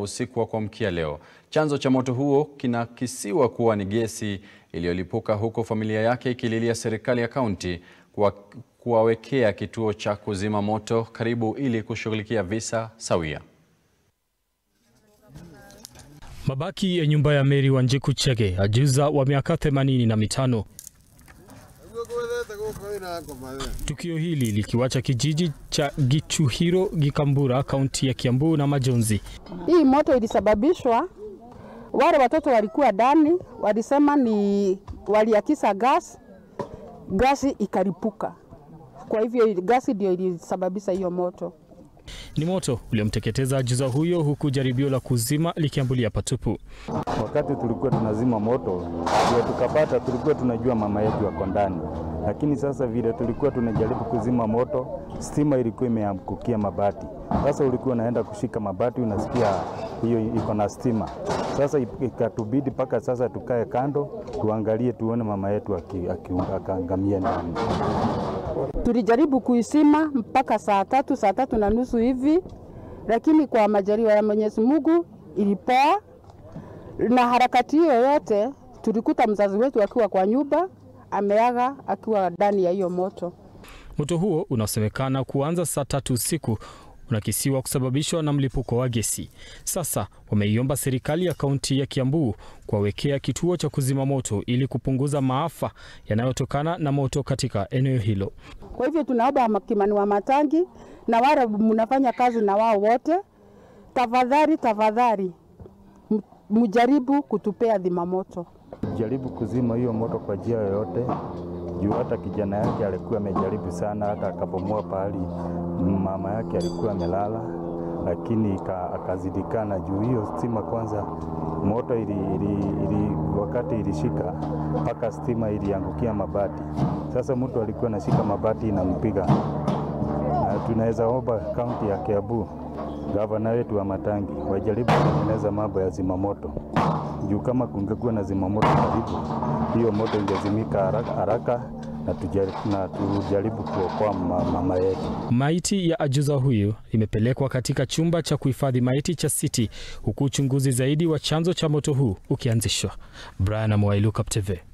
usiku wa kuamkia leo. Chanzo cha moto huo kinakisiwa kuwa ni gesi iliyolipuka huku familia yake ikililia serikali ya kaunti kuwawekea kituo cha kuzima moto karibu ili kushughulikia visa sawia. Mabaki ya nyumba ya Mary Wanjiku Chege, ajuza wa miaka themanini na mitano. Tukio hili likiwacha kijiji cha Gichuhiro Gikambura, kaunti ya Kiambu na majonzi. Hii moto ilisababishwa, wale watoto walikuwa ndani, walisema ni waliakisa gas, gasi ikaripuka. Kwa hivyo gasi ndio ilisababisha hiyo moto. Ni moto uliomteketeza ajuza huyo, huku jaribio la kuzima likiambulia patupu. Wakati tulikuwa tunazima moto ndio tukapata, tulikuwa tunajua mama yetu wako ndani, lakini sasa vile tulikuwa tunajaribu kuzima moto, stima ilikuwa imeangukia mabati. Sasa ulikuwa unaenda kushika mabati, unasikia hiyo iko na stima. Sasa ikatubidi mpaka sasa tukae kando, tuangalie tuone mama yetu akaangamia ndani. Tulijaribu kuisima mpaka saa tatu, saa tatu na nusu hivi, lakini kwa majaliwa ya Mwenyezi Mungu ilipoa. Na harakati hiyo yote tulikuta mzazi wetu akiwa kwa nyumba ameaga akiwa ndani ya hiyo moto. Moto huo unaosemekana kuanza saa tatu usiku unakisiwa kusababishwa na mlipuko wa gesi. Sasa wameiomba serikali ya kaunti ya Kiambu kuwawekea kituo cha kuzima moto ili kupunguza maafa yanayotokana na moto katika eneo hilo. Kwa hivyo tunaomba Kimani wa Matangi na wale mnafanya kazi na wao wote, tafadhali tafadhali, mjaribu kutupea dhima moto, jaribu kuzima hiyo moto kwa njia yoyote juu hata kijana yake alikuwa amejaribu sana, hata akabomoa pahali mama yake alikuwa amelala, lakini akazidikana juu hiyo stima. Kwanza moto ili, ili, ili, wakati ilishika mpaka stima iliangukia mabati. Sasa mtu alikuwa anashika mabati inampiga, na tunaweza omba kaunti ya Kiambu, gavana wetu wa Matangi wajaribu kutengeneza mambo ya zimamoto juu kama kungekuwa na zimamoto karibu, hiyo moto ingezimika haraka, haraka na tujaribu, na tujaribu kuokoa mama yetu. Maiti ya ajuza huyu imepelekwa katika chumba cha kuhifadhi maiti cha City, huku uchunguzi zaidi wa chanzo cha moto huu ukianzishwa. Brian Amwai, Lookup TV.